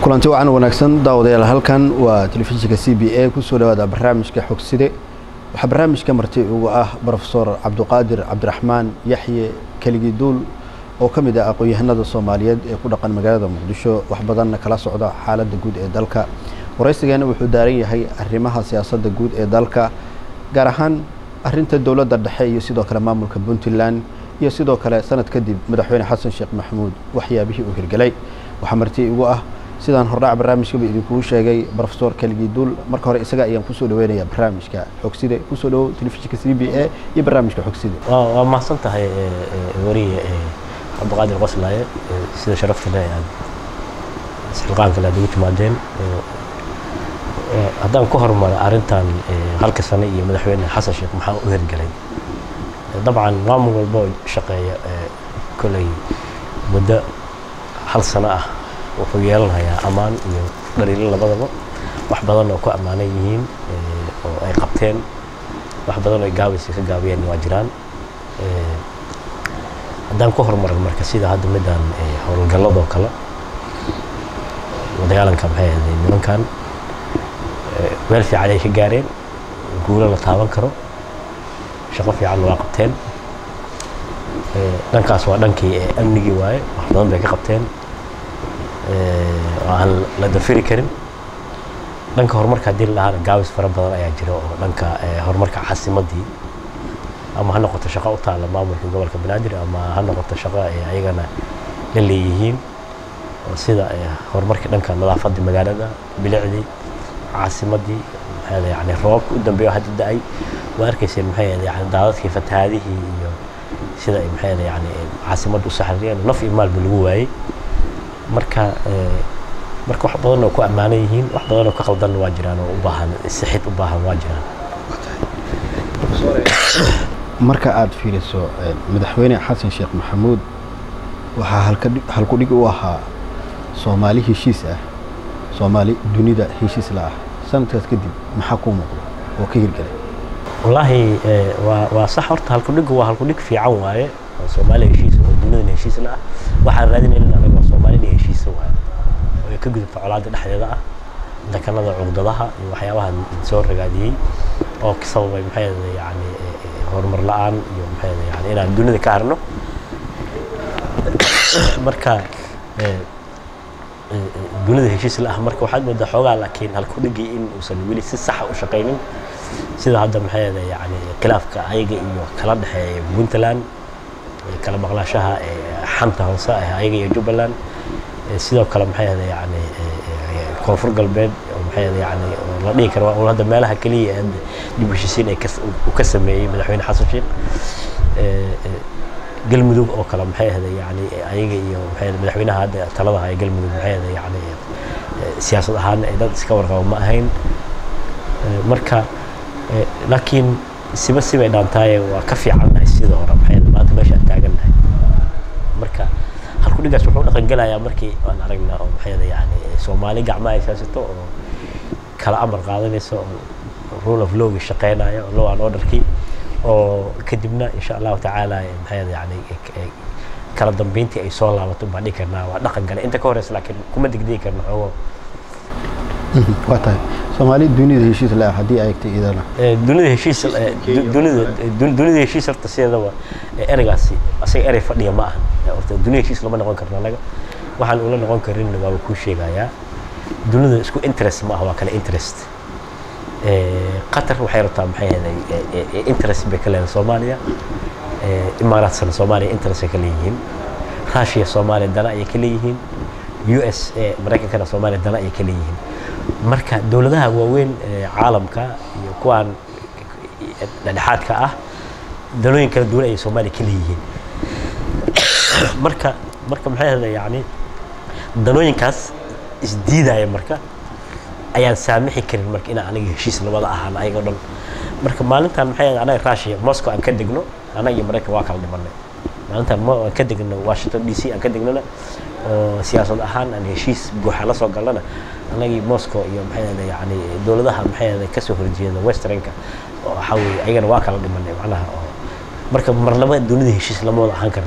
kulanti wacan wanaagsan daawadayaal halkan waa telefishinka c b a kusoo dhawaada barnaamijka xogside waxaa barnaamijka marti ugu ah brofesor cabduqaadir cabdiraxmaan yaxye keligiduul oo ka mid ah aqoon-yahanada soomaaliyeed ee ku dhaqan magaalada muqdisho wax badanna kala socda xaaladda guud ee dalka waraysigeena wuxuu daaran yahay arrimaha siyaasadda guud ee dalka gaar ahaan arrinta dowladda dhexe iyo sidoo kale maamulka puntland iyo sidoo kale sanad kadib madaxweyne xasan sheekh maxamuud waxyaabihii uu hirgelay waxaa marti igu ah sidaan hordhac barnaamijkaba idinkuu sheegay brofesor keligiduul marka hore isaga ayaan kusoo dhaweynayaa barnaamijka xogside kusoo dhawow telefishinka c b a iyo barnaamijka xogside waa mahadsan tahay wariye cabdiqaadir qoslaaye sida sharafta leh aad isxilqaanka le aad ugu timaadeen haddaan ku hormaro arrintan halka sane iyo madaxweyne xasan sheekh maxaa u hirgelay dabcan maamul walba oo shaqeeya koley muddo hal sano ah wuxuu yeelanayaa ammaan iyo dhaliilo labadaba wax badan oo ku ammaanan yihiin oo ay qabteen wax badan oo gaabaysa ka gaabiyeen waa jiraan haddaan ku horumaran marka sida hadda midaan howlgalladoo kale dagaalanka maxay ahayd nimankan meel fiican ay ka gaareen guulo la taaban karo shaqo fiican waa qabteen dhankaas waa dhankii amnigii waaye wax badan bay ka qabteen oo aan la dafiri karin dhanka horumarka haddii la dhahaana gaabis fara badan ayaa jira oo dhanka horumarka caasimadii ama ha noqoto shaqo u taalla maamulka gobolka banaadir ama ha noqoto shaqo ay ayagana la leeyihiin oo sida horumarkii dhanka nadaafadda magaalada bilicdii caasimadii maxay yani roobabka u dambeeyo hadda da-ay waa arkayseen maxay yani daadadkii fatahaadihii iyo sida ay maxay yani caasimadda u saxriyeen naf iyo maalba lagu waayey marka marka wax badan oo ku ammaanan yihiin wax badan oo ka qaldanna waa jiraan oo u baahan sixid u baahan waa jiraan marka aad fiiriso madaxweyne xasan sheekh maxamuud waxaa halkudhig u ahaa soomaali heshiis ah soomaali dunida heshiis la ah sanadkaas kadib maxaa kuu muuqda oo ka hirgelay wallaahi waa waa sax horta halkudhigu waa halkudhig fiican waaye oo soomaaliya heshiis oo dunidana heshiis la ah waxaan raadinayna anaga waa soomaalina heshiisa waaye oo ay ka gudubta colaadda dhexdeeda ah dekanada cugdadaha iyo waxyaabaha soo ragaadiyey oo ka sababay maxay yani horumar la-aan iyo maxay yani inaan dunida ka harno marka dunida heshiis la ah marka waxaad moodaa xoogaa laakiin halkudhigii in uusan weli si saxa u shaqaynin sida hadda maxay yani khilaafka ayaga iyo kala dhexeeya puntland kala maqlaashaha xanta hoose ah ayaga iyo jubbaland sidoo kale maxay ahda yani koonfur galbeed oo maxay ahda yani la dhihi karo waa hadda meelaha keliya ee dib heshiisiin ay uu ka sameeyey madaxweyne xasan sheekh galmudug oo kale maxay ahda yani ayaga iyo maxay madaxweynaha hadda talada haya galmudug maxay ahda yani siyaasad ahaan ay dad iska warqabo ma ahayn marka laakiin siba sibay dhaantaaye waa ka fiicannahay sida hore maxay maanta meeshaan taagannahay marka halkudhigaas wuxuu dhaqan gelayaa markii aan aragnaa oo maxay yani soomaali gacmaha ay siyaasato oo kala amar qaadanaysa oo rule of lawgi shaqeynaya oo law and orderkii oo kadibna insha allahu tacaala maxay yani kala dambeyntii ay soo laabato baan dhihi karnaa waa dhaqan gale inta ka horeysa laakiin kuma degdegi karno xoogo waa tahay soomaali dunida heshiis la ah haddii ay egtay idana dunida heshiis dunida dunida heshiis horta sideedaba ereygaasi asaga erey fadhiya ma ahan horta dunida heshiis lama noqon karno anaga waxaan ula noqon karin waaba kuu sheegayaa dunida isku interest ma aha waa kale interest qatar waxay rabtaa maxay ahaday interest bay ka leedahay soomaaliya imaaraatsana soomaaliya interest ay ka leeyihiin russia soomaaliya dana ayay ka leeyihiin u s maraykankana soomaaliya dana ayay ka leeyihiin marka dowladaha waaweyn caalamka iyo kuwaan dhexdhexaadka ah danooyin kala duwan ayay soomaaliya ka leeyihiin marka marka maxay ahda yani danooyinkaas isdiidaya marka ayaan saamixi karin marka inaan aniga heshiis labada ahaan ayaga dhan marka maalintan maxay ahda anaga russia moscow aan ka degno anaga iyo maraykan waa kala dhimanay maalintan aan ka degno washington d c aan ka degnona oo siyaasad ahaan aan heshiis buuxa la soo galnana anagii moscow iyo maxay ahda yani dowladaha maxay ahda kasoo horjeeda westernka oo waxaa weeye ayagana waa kala dhimanay macnaha oo marka marnaba dunida heshiis lama wada ahaan karna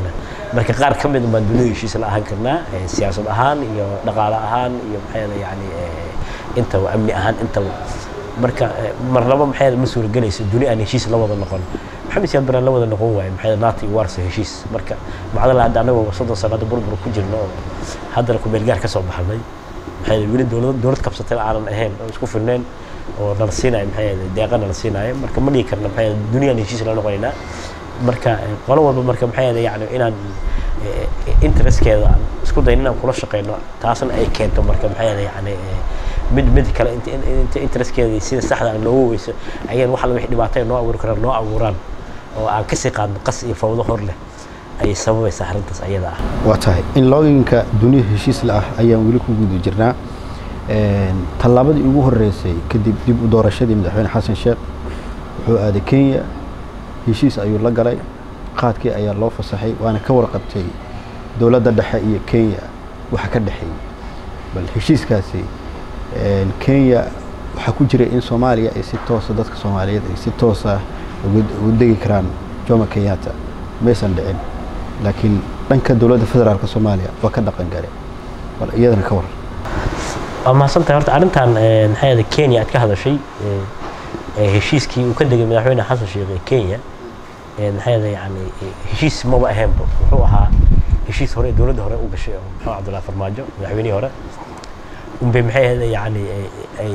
marka qaar ka mid baan dunida heshiis la ahaan karnaa siyaasad ahaan iyo dhaqaale ahaan iyo maxay yani intaba amni ahaan intaba marka marnaba maxay ma suuragelayso duni aan heshiis la wada noqon maxamed siyaad baraan la wada noqon waayo maxay naati iyo warsa heshiis marka macdala hadda anagoo soddon sano hadda burbur ku jirno oo haddana ku meelgaar ka soo baxnay maxay weli dowlad dowlad kabsatay aanan ahayn oo isku filnayn oo nala siinayo maxay deeqa nala siinayo marka ma dhigi karna maxay duniyaan heshiis la noqonaynaa marka qolo walba marka maxay yani inaan interestkeeda aan isku dayn inaan kula shaqeyno taasna ay keento marka maxay yani mid mid kale inta interestkeeda sida saxda aan loogu weyso ayaan wax wixii dhibaatay noo abuuri karaan noo abuuraan oo aan kasii qaadno qas iyo fawdo hor leh ayay sababaysaa arrintaas ayada ah waa tahay in looginka duniya heshiis la ah ayaan weli ku guda jirnaa tallaabadii ugu horeysay kadib dib u doorashadii madaxweyne xasan sheekh wuxuu aaday kenya heshiis ayuu la galay qaadkii ayaa loo fasaxay waana ka warqabtay dowladda dhexe iyo kenya waxa ka dhexeeyey bal heshiiskaasi kenya waxaa ku jiray in soomaaliya ay si toosa dadka soomaaliyeed ay si toosa ugu degi karaan jomo kenyatta maysan dhicin laakiin dhanka dowladda federaalka soomaaliya waa ka dhaqan gale bal iyadana ka waran waa mahadsantahay horta arrintan maxay ahayd kenya aad ka hadashay heshiiskii uu ka degay madaxweyne xasan sheekh ee kenya maxay ahayd yani heshiis maba ahaynba wuxuu ahaa heshiis hore dowladda hore u gashay oo maxamed cabdullahi farmaajo madaxweynihii hore unbay maxay ahayd yani ay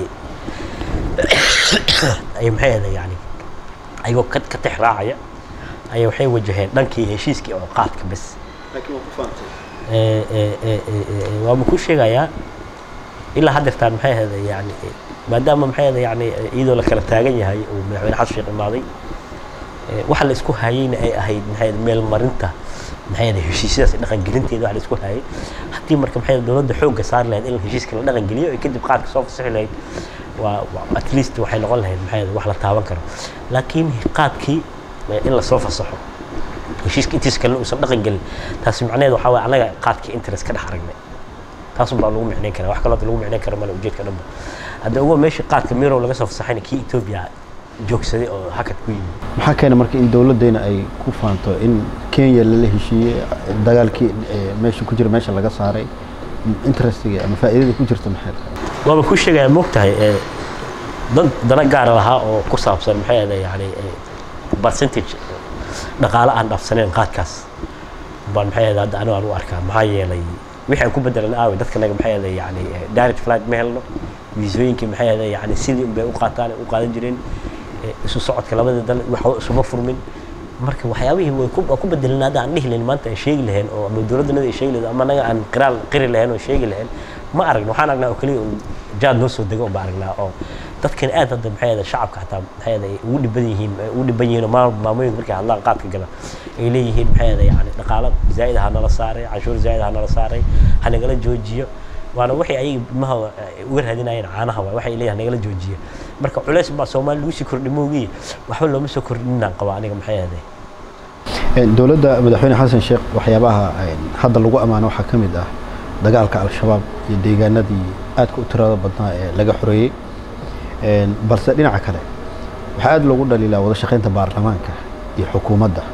ay maxay ahayd yani ayagoo ka ka tix raacaya ayaa waxay wajaheen dhankii heshiiskii oo qaadka bes waaba ku sheegayaa ilaa haddeertaan maxay ahayd yani maadaama maxay ahayd yani iyadoo la kala taagan yahay uu madaxweyne xasan sheekh imaaday waxa la isku hayeyna ay ahayd maxay ahayd meel marinta maxay ahayd heshiisyadaas dhaqangelinteeda waxa la isku hayay haddii marka maxay ahayd dowladda xoogga saari lahayd in heshiiska la dhaqangeliyo ee kadib qaadka soo fasixi lahayd waa at least waxay noqon lahayd maxay ahayd wax la taaban karo laakiin qaadkii in lasoo fasaxo heshiiska intiis kalena uusan dhaqan gelin taasi macnaheed waxaa waye annaga qaadkii interest ka dhex aragnay taasun baa lagu micnayn karaa wax kaloo lagu micnayn karo male ujeedka dhanba hadda ugu meeshii qaadka mirow laga soo fasaxayna kii etoobiya joogsaday oo hakad ku yimid maxaa keena marka in dowladdeena ay ku faanto in kenya lala heshiiyey dagaalkii meesha ku jira meesha laga saaray interestiga ama faa'iidada ku jirta maxay waaba ku sheegaya moogtahay dad dana gaara lahaa oo ku saabsan maxay ahayd yani percentage dhaqaale aan dhaafsaneen qaadkaas baan maxay ahayd hadda anigu aan u arkaa maxaa yeelay wixii aan ku bedelan aawe dadka naga maxay ahayd yani direct flight ma helno viisooyinkii maxay ahayd yani sidii unbay u qaataan u qaadan jireen isu socodka labada dal waxba isuma furmin marka waxyaabihii way ku bedelan hadda aan dhihi lahayn maanta aan sheegi lahayn oo ama dowladdanada ay sheegi lahayn ama anaga aan qiraal qiri lahayn oo sheegi lahayn ma aragno waxaan aragnaa oo keliya un jaad noo soo dego baan aragnaa oo dadkan aad hadda maxay ahayd shacabka xataa maxay ahayd ugu dhiban yihiin ugu dhiban yihiin oo maamooyinka markay hadlaan qaadka gala ay leeyihiin maxay ahayd yani dhaqaalo zaa'id ha nala saaray canshuur zaa'id ha nala saaray ha nagala joojiyo waana waxay ayaga ilmaha uga raadinayeen caanaha waay waxay leeyahay nagala joojiya marka culays baa soomaali lagu sii kordhi moogii waxba looma soo kordhinaan qabaa aniga maxay ahayd dowladda madaxweyne xasan sheekh waxyaabaha hadda lagu ammaano waxaa ka mid ah dagaalka al-shabaab iyo deegaanadii aadka u tirada badnaa ee laga xoreeyey balse dhinaca kale waxaa aad loogu dhaliilaa wada shaqaynta baarlamaanka iyo xukuumadda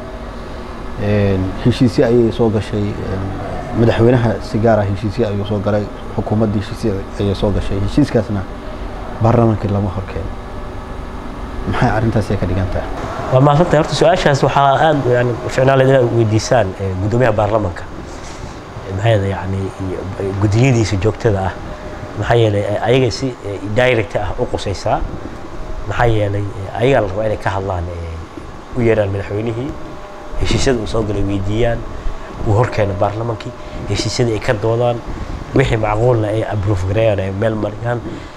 heshiisye ayay soo gashay madaxweynaha si gaara heshiisye ayuu soo galay xukuumadda heshiisye ayay soo gashay heshiiskaasna baarlamaankii lama horkeeno maxay arrintaas ay ka dhigan tahay waa maasantay horta su-aashaas waxaa aad yani ficnaaleed inaad weydiisaan guddoomiyaha baarlamanka maxaa yeelay yani guddiyadiisa joogtada ah maxaa yeelay ayaga si direct ah u qusaysaa maxaa yeelay ayagaa la rabaa inay ka hadlaan u yeeraan madaxweynihii heshiisyada uu soo galay weydiiyaan uu horkeeno baarlamankii heshiisyadii ay ka doodaan wixii macquulna ay approve gareeyaan ay meel mariyaan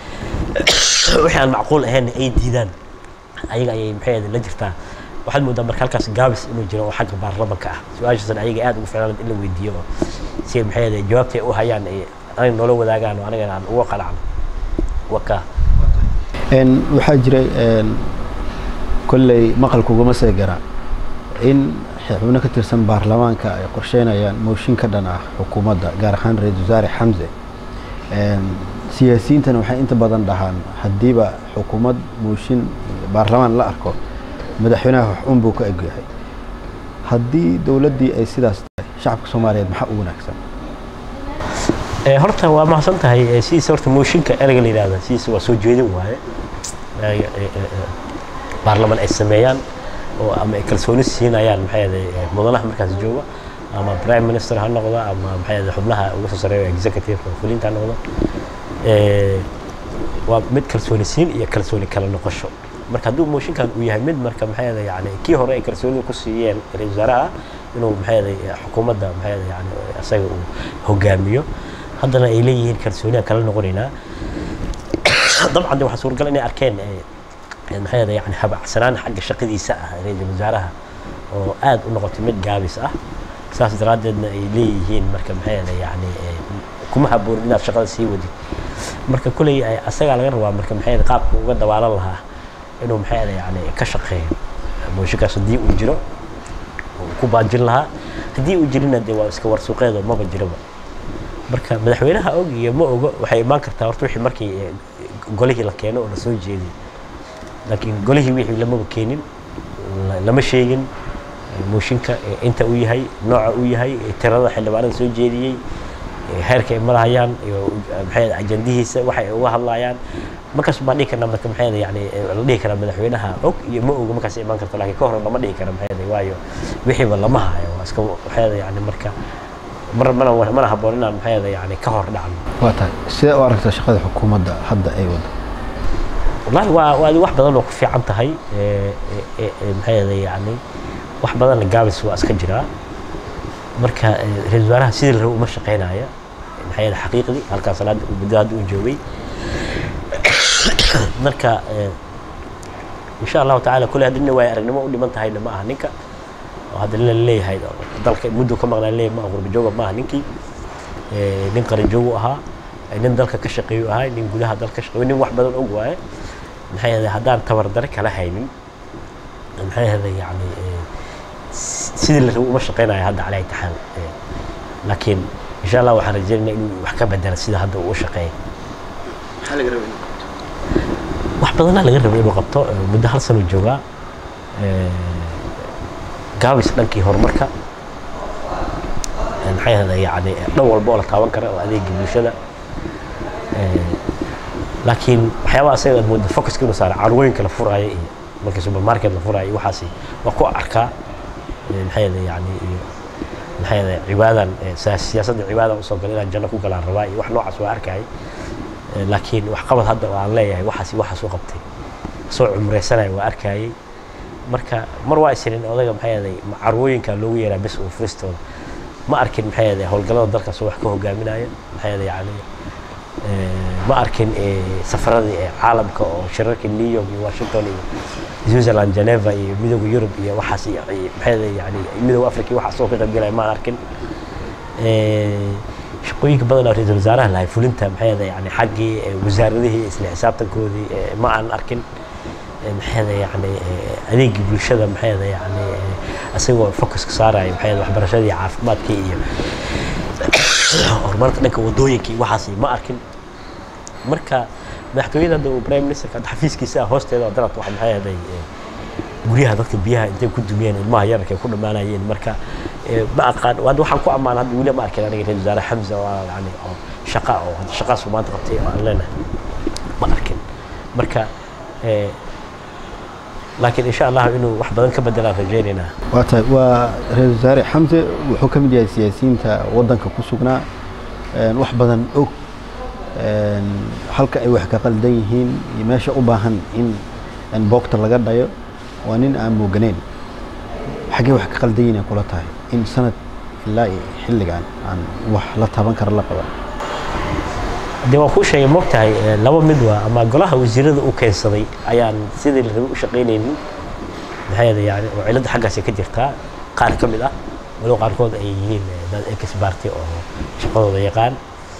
wixii aan macquul ahayn ay diidaan ayaga ayay maxay la jirtaa waxaad moodaa marka halkaas gaabis inuu jiro oo xagga baarlamanka ah su-aashaasna ayaga aad ugu ficnaan in la weydiiyo oo si maxay ahayd jawaabtay u hayaan anaga noola wadaagaan oo anagana aan uga qalacno waka waxaa jiray kolley maqalkuguma seegara in xubno ka tirsan baarlamaanka ay qorsheynayaan mooshin ka dhan ah xukuumadda gaar ahaan ra-iisul wasaare xamse siyaasiyiintana waxay inta badan dhahaan haddiiba xukuumad mooshin baarlamaan la arko madaxweynaha wax un buu ka egyahay haddii dowladdii ay sidaas tahay shacabka soomaaliyeed maxaa u wanaagsan Eh, horta waa mahadsan tahay eh, sidiisa horta mooshinka ereyga la yidhahda sidiisa waa soo jeedin waaye Eh, eh, eh, eh, baarlaman ay sameeyaan oo ama ay kalsooni siinayaan maxay ahaday eh, mudanaha markaas jooga ama prime minister ha noqdo ama maxay ahaday xubnaha ugu soo sareeya executive oo fulinta ha noqdo Eh, waa mid kalsooni siin iyo kalsooni kala noqosho marka hadduu mooshinkan uu yahay mid marka maxay ahaday yani kii hore ay kalsoonida ku siiyeen ra-iisul wasaaraha inuu maxay ahaday eh, xukuumadda maxay ahaday yani isaga uu hogaamiyo haddana ay leeyihiin kalsooniya kala noqonaynaa dabcan de waxaa suuragal inay arkeen eh, eh, maxay ahaday yani habacsanaan xagga shaqadiisa ah ra-iisul wasaaraha oo aad u noqotay mid gaabis ah saas daraaddeedna ay leeyihiin marka maxay ahaday yani eh, kuma haboonin inaad shaqada sii wadid marka kuley ay asagaa laga rabaa marka maxay ahaday qaabka uga dabaalan lahaa inuu maxay ahaday yani ka shaqeeyo mooshinkaas haddii uu jiro uu ku baajin lahaa haddii uu jirina dee waa iska warsuuqeedo maba jiraba marka madaxweynaha og iyo ma ogo waxay imaan kartaa horta wixii markii eh, golihii la keeno oo la soo jeediy laakiin golihii wixii lamaba keenin la- lama sheegin eh, mooshinka eh, inta uu yahay nooca uu yahay eh, tirada xildhibaanada soo jeediyey eh, heerka ay marayaan iyo eh, maxay ahayd ajandihiisa waxay uga hadlayaan markaas baan dhihi karnaa marka maxay ahayd yani eh, la dhihi karaa madaxweynaha og iyo ma ogo markaas imaan karta laakiin ka hor lama dhihi kara maxay ahayd waayo wixiiba lama hayo waa iska maxay ahayd yani marka mar mana mana habboon inaan maxay ahayd yani ka hor dhacno waa tahay sidee u aragtaa shaqada xukuumadda hadda ay wado والله waa waa wax badan oo ku fiican tahay ee ee ee maxay ahayd yani wax badan gaabis waa iska jiraa marka ee, ra-iisul wasaaraha sidii la rabo uma shaqeynaya maxay ahayd xaqiiqdii halkaas salaada uu muddo hadda uu joogay marka ee, insha allahu tacaala kule haddina waay aragnimo u dhiman tahayna ma aha ninka oo hadda la leeyahay dalka muddo ka maqnaa leeyahay ma aha qurbajooga ma aha ninkii ee, nin qaranjoogu ahaa ee, nin dalka ka shaqeeyu ahaa nin gudaha dalka ka shaqeeyo nin wax badan og waaye maxay ahayd haddaan tabardare kala haynin maxay ahayd yani ee, s- sidii la rabo uma shaqeynayo hadda calaa itixaal laakiin insha allah waxaan rajaynaynaa inuu wax ka bedela sida hadda uu u shaqeeya maxaa laga rabay wax badanaa laga rabay inuu qabto ee, muddo hal sano joogaa ee, gaabis dhankii horumarka ee, maxay ahayd yani dhan walba oo la taaban kara oo adeega bulshada ee, laakiin waxyaabaha asaga aad moodo focuska inuu saara carwooyinka la furaayo iyo markii supermarket la furaayo iyo waxaasi waa ku arkaa ee, maxay ahayd yani iyo maxay ahayd cibaadan ee, siya- siyaasadda cibaadan usoo galay inaan janno ku galaan rabaa iyo wax noocaas waa arkayay Ee, laakiin waxqabad hadda oo aan leeyahay waxaas waxaas u qabtay soo cumreysanaya waa arkayay marka mar waa isinin odayga maxay ahaday ma- carwooyinka loogu yeeraa bes oo furistooda ma arkin maxay ahaday howlgallada dalkaas oo wax ka hogaaminaya maxay ahaday yani ee, ma arkin ee, safaradii ee caalamka oo shirarka new york iyo washington iyo switzerland geneva iyo midooda yurub iyo waxaas iyo iyo maxay ahaday yani midooda africa iyo waxaas oo ka qaybgalaya ma arkin Ee, shaqooyinka badan oo ra-iisul wasaaraha lahay fulinta maxay ahaday yani xaggii ee, wasaaradihii isla xisaabtankoodii ee, ma aan arkin Ee, maxay ahaday yani ee, adeegii bulshada maxay ahaday yani ee, asagoo focuska saaraya maxay ahaday waxbarashadii iyo caafimaadkii iyo horumarka dhanka wadooyinka iyo waxaas ma arkin marka madaxtooyada hadda uu prime ministerka hadda xafiiskiisa ah hoosteeda oo dalabta waxa maxay ahaday ee, guryaha dadka biyaha intay ku dumiyeen ilmaha yararka ay ku dhammaanayeen marka ee, ma aqaan hadda waxaan ku ammaan hadda weli ma arkin aniga ra-iisul wasaare xamza oo yani oo shaqa oo hadda shaqaasuu maanta qabtay oo aan leenahay ma arkin marka ee, laakiin insha allah inuu wax badan ka bedelaan rajaynaynaa waa tahay waa ra-iisul wasaare xamse wuxuu ka mid yahay siyaasiyiinta waddanka ku sugnaa een, wax badan og een, halka ay wax ka qaldan yihiin iyo meesha u baahan in in boogta laga dhayo waa nin aan mooganeyn xaggee wax ka qaldan yihiin ay kula tahay in sanad ilaa iyo xilligan aan wax la taban kara la qaban dee waan kuu sheegay moogtahay ee, laba mid waa ama golaha wasiirada u keensaday ayaan sidii la rabay u shaqaynaynin maxay ahaday yani oo cilada xaggaasi ka jirtaa qaar ka mid ah walow qaarkood ay yihiin ee, dad exbarty oo shaqadooda yaqaan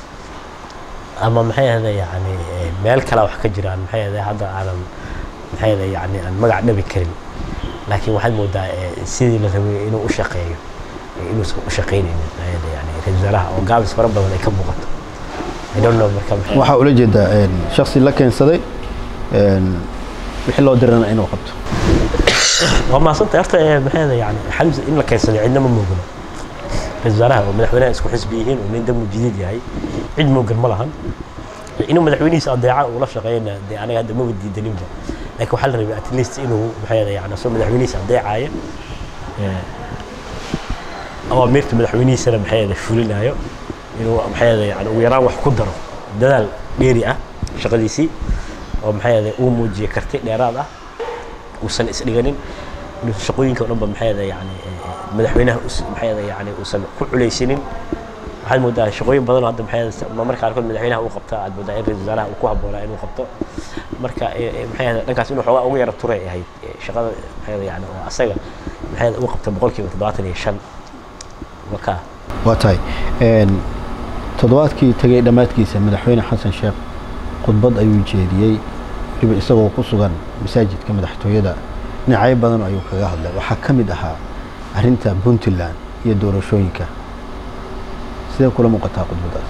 ama maxay ahaday yani ee, meel kale wax ka jiraan maxay ahaday hadda aanan maxay ahaday yani aan magac dhabi karin laakiin waxaad moodaa ee, sidii la rabay inuu u shaqeeyo ee, inuusan u shaqaynaynin maxay ahaday yani ra-iisul wasaaraha oo gaabis fara badan ay ka muuqato I don't know marka maxay waxaa ula jeedaa een, shakhsi la keensaday een, wixii loo dirana inuu qabto waa mahadsantay horta ee, maxay ahaday yani xamse in la keensaday cidna ma moogno ra-isul wasaaraha oo madaxweynaha isku xisbi yihiin oo nin damu jadiid yahay cid moogan ma lahan inuu madaxweynihiisa adeeca uu la shaqeeyana dee aniga hadda maba diidaninba laakiin waxaa la rabay at least inuu maxay ahayd yani asoo madaxweynihiisa adeecaya awaamirta madaxweynihiisana maxay ahayd fulinayo inuu maxay ahayd yani ugu yaraan wax ku daro dadaal dheeri ah shaqadiisii oo maxay ahayd uu muujiye karti dheeraad ah uusan isdhiganin inuu shaqooyinka o dhanba maxay ahayd yani madaxweynaha maxay ahayd yani uusan ku culaysinin waxaad moodaa shaqooyin badan oo hadda maxay ahayd marka qaarkood madaxweynaha uu qabta aad moodaa in ra-isul wasaaraha uu ku habboonaa inuu qabto marka maxay ahayd dhankaas inuu xoogaa ugu yara turay ahayd shaqada maxay ahayd yani oo asaga maxay ahayd uu qabta boqolkiiba toddobaatan iyo shan marka waa tahay toddobaadkii tegay dhammaadkiisa madaxweyne xasan sheekh khudbad ayuu jeediyey weliba isagoo ku sugan masaajidka madaxtooyada dhinacyo badan ayuu kaga hadlay waxaa ka mid ahaa arrinta puntland iyo doorashooyinka sidee kula muuqataa khudbadaas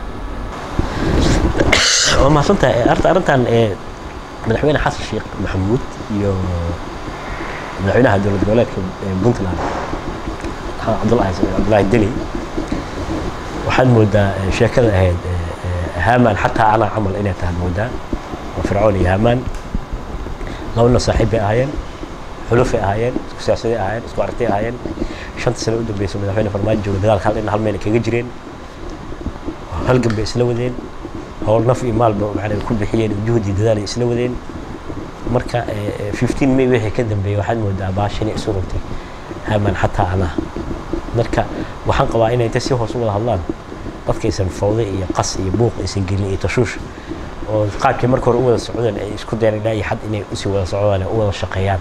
waa mahadsantahay arta arrintan madaxweyne xasan sheekh maxamuud iyo madaxweynaha dowlad goboleedka puntland cabdullahi cabdullahi deli waxaad moodaa sheekada ahayd haamaan xataa anaa camal inay tahay moodaa oo fircoon iyo haamaan labana saaxiib bay ahaayeen xulufay ahaayeen isku siyaasaday ahaayeen isku aragtay ahaayeen shanta sano u dambeysay madaxweyne farmaajo jooga dagaalka hal in hal meel kaga jireen halgan bay isla wadeen howl naf iyo maalba macnaa ku bixiyeen juhdi dadaal ay isla wadeen marka 15 may wixii ka dambeeyay waxaad moodaa baashan isu rogtay haamaan xataa anaa marka waxaan qabaa inay inta si hoos u wada hadlaan dadkaysan fawde iyo qas iyo buuq aysan gelin iyo tashuush oo qaabkii marka hore u wada socdeen ay isku dayeen ilaa iyo xad inay usii wada socdaan u wada shaqeeyaan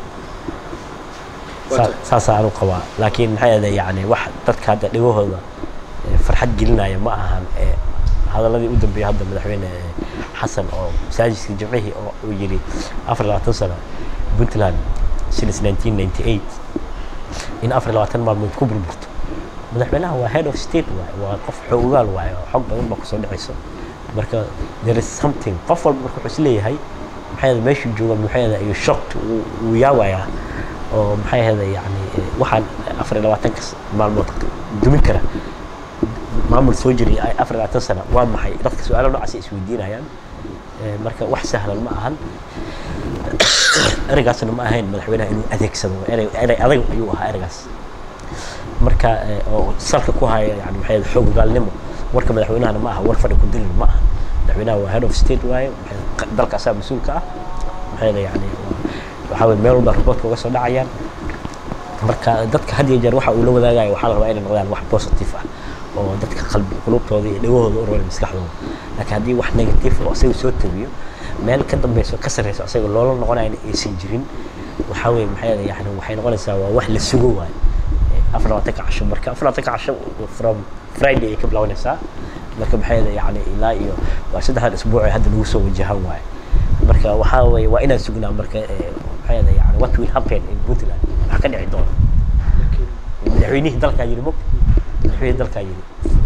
saasaa anu qabaa laakiin maxay ahayd yani wax dadka hadda dhigahooda farxad gelinaya ma ahan hadaladii u dambeeyay hadda madaxweyne xasan oo masaajidka jimcihii oo uu yidhi afar labaatan sano puntland since 1998 in afar labaatan maalmood ku burburto madaxweynaha waa head of state waay waa qof xoogaal waaye oo xog badan baa kusoo dhacayso marka there is something qof walba marka wuxuu isleeyahay maxay ahayd meeshuu jooga maxay ahayd ayuu shocked wuu yaawayaa oo maxay ahayd yani waxaan afar iyo labaatanka maalmood dumin kara maamul soo jiray afar iyo labaatan sano waa maxay dadka su-aalo noocaas isweydiinayaan marka wax sahlan ma ahan ereygaasna ma ahayn madaxweynaha inuu adeegsado erey erey adag ayuu ahaa ereygaas marka oo salka ku haya yani maxay xoog gaalnimo warka madaxweynahana ma aha war fadhi ku dilin ma aha madaxweynaha waa head of state waaye dalka asaa mas-uulka ah maxay yani waxaa weye meel walba raboodka uga soo dhacayaan marka dadka had iyo jeer waxa uu la wadaagayo waxaa la rabaa inay noqdaan wax positive ah oo dadka qalbi qulubtooda iyo dhagahooda u roolay maskaxdooda laakiin haddii wax negative oo asaga soo tabiyo meel ka dambeyso ka sarreyso asaga loola noqonayo aysan jirin waxaa weye maxay yani waxay noqonaysaa waa wax la sugo waayo afar labaatanka casho marka afar labaatanka casho from friday ay ka bilaabanaysaa marka maxay yani ilaa iyo waa saddexdan isbuuc ee hadda lagu soo wajahan waayo marka waxaa weye waa inaan sugnaa marka maxay yani what will happen in puntland wax ka dhici doona madaxweynihii dalkaa yiri mog madaxweynihii dalkaa yiri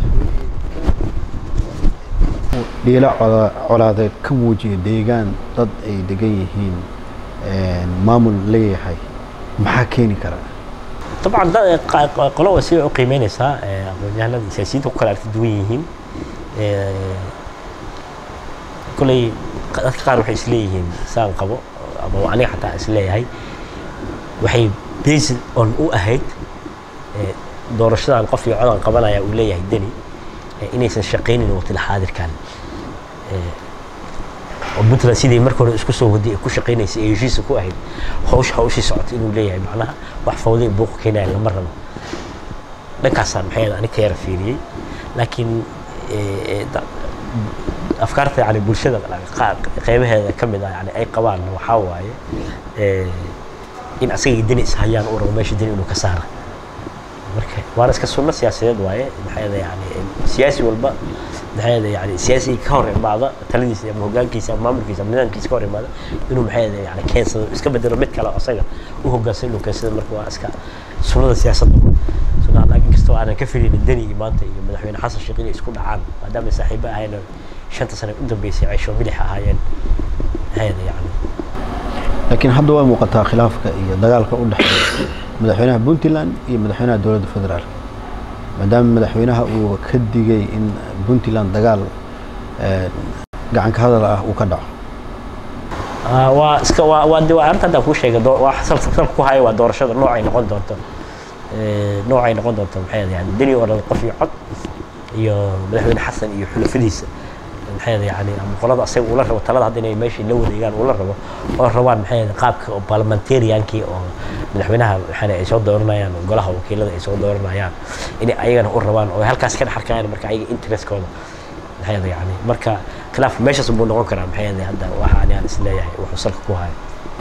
dhiilo colaadeed ka muujiya deegaan dad ay degan yihiin maamul leeyahay maxaa keeni kara طبعا qolo waa sida u qiimeynaysaa aqoonyahanada siyaasiyiinta ku kala aragti duwan yihiin koley dadka qaar waxay isleeyihiin saan qabo ama aniga xataa isleeyahay waxay based on u ahayd doorashadan qof iyo codan qabanaya uu leeyahay deni inaysan shaqaynin waqtila xaadirkan oo puntland sidii marka hore isku soo waday ee ku shaqaynaysay ee heshiisa ku ahayd hawsha hawshii socota inuu leeyahay macnaha wax fawday buuq keenaya lama rabo dhankaasaan maxay anig ka yara fiiriyey laakiin afkaarta yani bulshada qeybaheeda ka mid ah yani ay qabaan waxaa waaye in asaga deni ishayaan uu rabo meesha deni inuu ka saara marka waana iska sunno siyaasadeed waaye maxay yani siyaasi walba maxay yani siyaasi ka hor imaada taladiisa ama hogaankiisa ama maamulkiisa ama nidaamkiisa ka hor imaada inuu maxay yani keensado iska bedelo mid kale asaga u hogaansan inuu keensado marka waa iska sunnada siyaasadda sunnaha laakiin kastoo aanan ka filaynin deni iyo maanta iyo madaxweyne xasan sheekh inay isku dhacaan maadaama saaxiibo ahayn shanta sano u dambeysay ceesho milix ahaayeen maxay yani laakiin hadda waa muuqataa khilaafka iyo dagaalka u dhexeeya madaxweynaha puntland iyo madaxweynaha dowladda federaalka maadaama madaxweynaha uu ka digay in puntland dagaal gacanka hadal ah uu ka dhaco waa iska waa waa de waa arrinta hadda kuu sheegay waa salka salka ku haya waa doorashada noocay noqon doonto noocay noqon doonto maxay yani deni oo dhan qof iyo cod iyo madaxweyne xasan iyo xulafadiisa maxay yani ama qolada asaga ula rabo talada hadda inay meeshii la wareegaan ula rabo oo rabaan maxay qaabka oo parliamentariankii oo madaxweynaha maxay ay soo dooranayaan golaha wakiilada ay soo dooranayaan inay ayagana u rabaan oo halkaas ka dhex arkayaan marka ayaga interestkooda maxay yani marka khilaaf meeshaas buu noqon karaa maxay hadda waxa aan is leeyahay wuxuu salka ku haya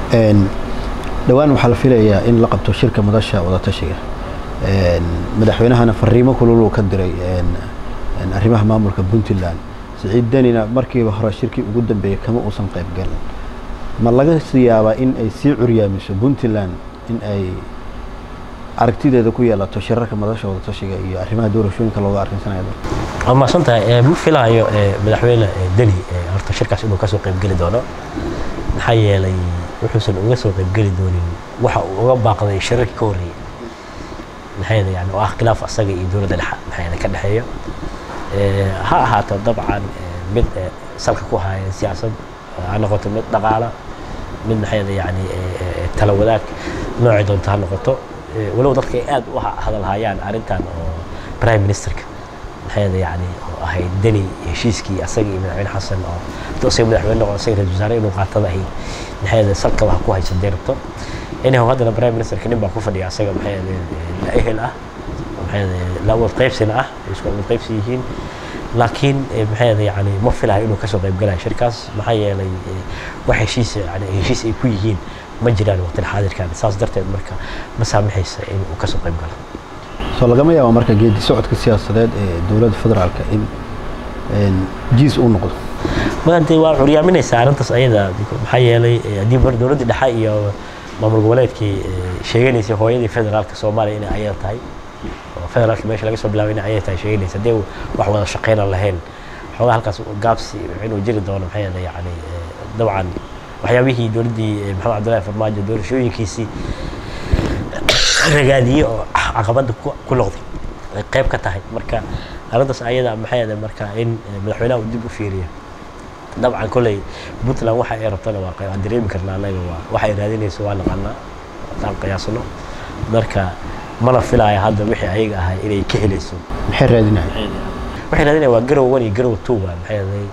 dhowaan waxaa la filayaa in la qabto shirka madasha wadatashiga madaxweynahana fariimo kululuu ka diray arrimaha maamulka puntland siciid denina markiiba hore shirkii ugu dambeeyey kama uusan qayb galin ma laga yaabaa in ay sii curyaamiso puntland in ay aragtideeda ku yeelato shirarka madasha wadatashiga iyo arrimaha doorashooyinka looga arrinsanaya waa mahadsan tahay ma filaayo madaxweyne deni horta shirkaas inuu kasoo qaybgeli doono maxaa yeelay wuxuusan uga soo qaybgeli doonin waxa uu uga baaqday shirarkii ka horreeyey maxay yani oo ah khilaaf asaga iyo dowladda dhexa maxay ka dhexeeya ha ahaato dabcan mid salka ku haya siyaasad ha noqoto mid dhaqaala mid maxay yani tala wadaag noocay doonto ha noqoto walow dadka ay aad u hadalhayaan arrintan oo prime ministerka maxay yani oo ahayd deni heshiiskii asaga iyo madaxweyne xasan oo haduu asaga madaxweyne noqo asaga ra-isul wasaare inuu qaatada ahayd maxay salka wax ku haysa dee rabto inahu haddana prime ministerka nin baa ku fadhiya asaga maxay la ehel ah maxay la wad qaybsina ah isku wad qaybsi yihiin laakiin maxay yani ma filayo inuu kasoo qayb galayo shirkaas maxaa yeelay wax heshiis yani heshiis ay ku yihiin ma jiraan waqtil xaadirkan saas darteed marka ma saamaxaysa in uu kasoo qayb galo soo lagama yaabo marka geedi socodka siyaasadeed ee dowladda federaalka in jiis uu noqdo maanta waa curyaaminaysaa arrintaas ayada maxaa yeelay haddii mar dowladda dhexe iyo maamul goboleedkii sheeganaysay hooyadii federaalka soomaaliya inay ayada tahay oo federaalka meesha laga soo bilaabay inay ayada tahay sheeganaysa haddii wax wada shaqeynan lahayn xoogaa halkaas gaabsi inuu jiri doono maxay yeelay yani dabcan waxyaabihii dowladdii maxamed cabdullahi farmaajo doorashooyinkiisii ragaadiyey oo caqabada ku noqday ay qayb ka tahay marka arrintaas ayada maxay yeelay marka in madaxweynaha uu dib u fiiriyo dabcan kolley puntland waxa ay rabtana waa waan dareemi karnaa anaga waa waxay raadinayso waa naqanaa haddaan qiyaasno marka mana filaya hadda wixii ayaga ahay inay ka helayso maxay raadinaya waxay raadinaya waa garow one iyo garow two waa maxay yeelay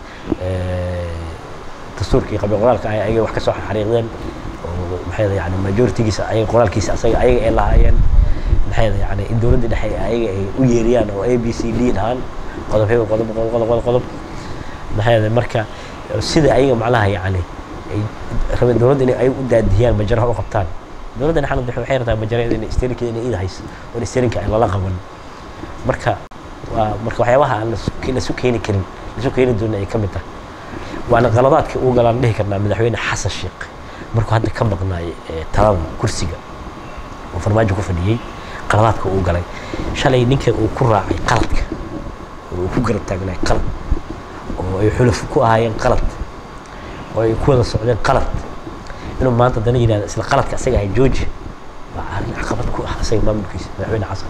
dastuurkii qabiil qoraalka ay ayaga wax ka soo xariiqdeen oo maxay yeelay yani majoritigiisa ayaga qoraalkiisa asaga ayaga ay lahaayeen maxay yeelay yani in dowladda dhexe ayaga ay u yeeriyaan oo a b c d dhahaan qodob hebel qodob qodob qodob qodob maxay yeelay marka sida ayaga macnaha yani ay rabeen dowladda inay ay u daadiyaan majaraha u qabtaan dowladda dhexna waxay rabtaa majarada inay steerinkeeda inay iida hayso oo steerinka ay lala qaban marka waa marka waxyaabaha aan lasu keeni karin lasu keeni doonin ay ka mid tahay waana qaladaadka uu galaan dhihi karnaa madaxweyne xasan sheekh markuu hadda ka maqnaay talada kursiga oo farmaajo ku fadhiyey qaladaadka uu galay shalay ninka uu ku raacay qaladka oo uu ku garab taagnaay qalad oo ay xuluf ku ahaayeen qalad oo ay ku wada socdeen qalad inuu maanta dana yidhahda isla qaladka asaga ahay georgia waa arrin caqabad ku ah asaga maamulkiisa madaxweyne xasan